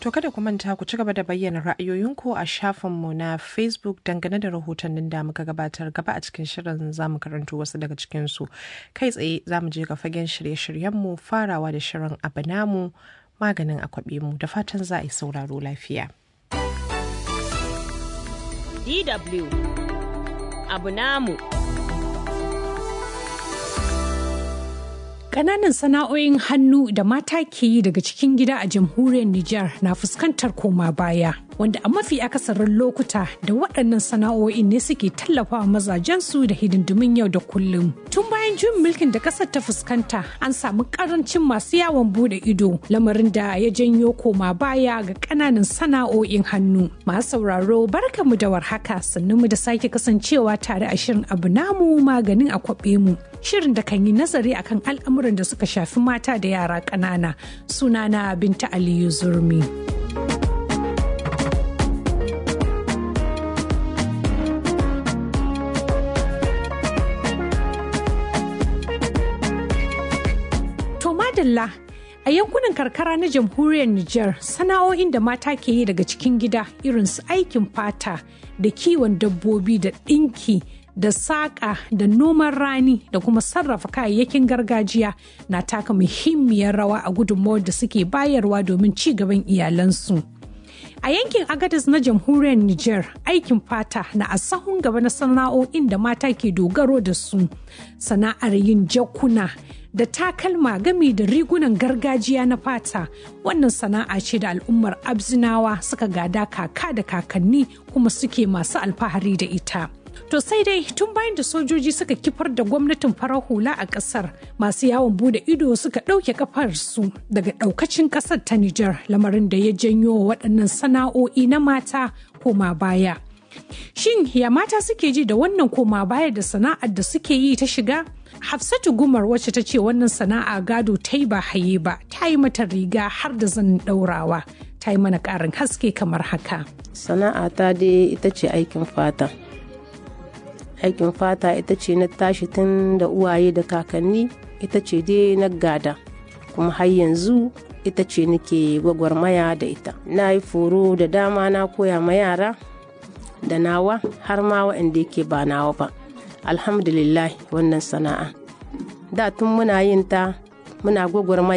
To kada ku manta ku ci gaba da bayyana ra'ayoyinku a shafinmu na Facebook dangane da rahotannin da muka gabatar gaba a cikin shirin za mu karanto wasu daga cikinsu. Kai tsaye za mu je ga fagen shirye-shiryenmu farawa da shirin abu namu maganin akwabe mu da fatan za a yi sauraro lafiya. DW abu namu. Ƙananan sana'o'in hannu da mata ke yi daga cikin gida a jamhuriyar Nijar na fuskantar koma baya, wanda a mafi akasarin lokuta da waɗannan sana'o'in ne suke tallafawa mazajensu da hidindimin yau da kullum. Tun bayan juyin mulkin da ƙasar ta fuskanta, an samu ƙarancin masu yawon bude ido, lamarin da ya janyo koma baya ga ƙananan sana'o'in hannu. Masu sauraro barkamu da warhaka sannan mu da sake kasancewa tare a shirin abu namu maganin a kwaɓe mu. Shirin da kan yi nazari akan al'amuran da suka shafi mata da yara ƙanana sunana binta aliyu zurmi to madalla a yankunan karkara na jamhuriyar Nijar sana'o'in da mata ke yi daga cikin gida irin su aikin fata da kiwon dabbobi da ɗinki da saƙa da noman rani da kuma sarrafa kayayyakin gargajiya na taka muhimmiyar rawa a gudunmawar da suke bayarwa domin ci gaban iyalansu. A yankin Agadez na jamhuriyar Nijar aikin fata na a sahun gaba na sana'o'in da mata ke dogaro da su sana'ar yin jakuna da takalma gami da rigunan gargajiya na fata wannan sana'a ce da al'ummar abzinawa suka gada kaka da kakanni kuma suke masu alfahari da ita. To sai dai tun bayan da sojoji suka kifar da gwamnatin farar hula a ƙasar masu yawon bude ido suka ɗauke kafarsu daga ɗaukacin ƙasar ta Nijar lamarin da ya janyo waɗannan sana'o'i na mata koma baya. Shin ya mata suke ji da wannan koma baya da sana'ar da suke yi ta shiga? Hafsatu Gumar wacce ta ce wannan sana'a gado ta yi ba haye ba, ta yi mata riga har da zanin ɗaurawa. Ta yi mana ƙarin haske kamar haka. Sana'a ta dai ita ce aikin fata. aikin fata ita ce na tashi tun da uwaye da kakanni ita ce dai na gada kuma har yanzu ita ce nake gwagwarmaya da ita na yi foro da dama na koya ma yara da nawa har ma waɗanda yake ba nawa ba alhamdulillah wannan sana'a da tun muna yin ta muna gwagwarmaya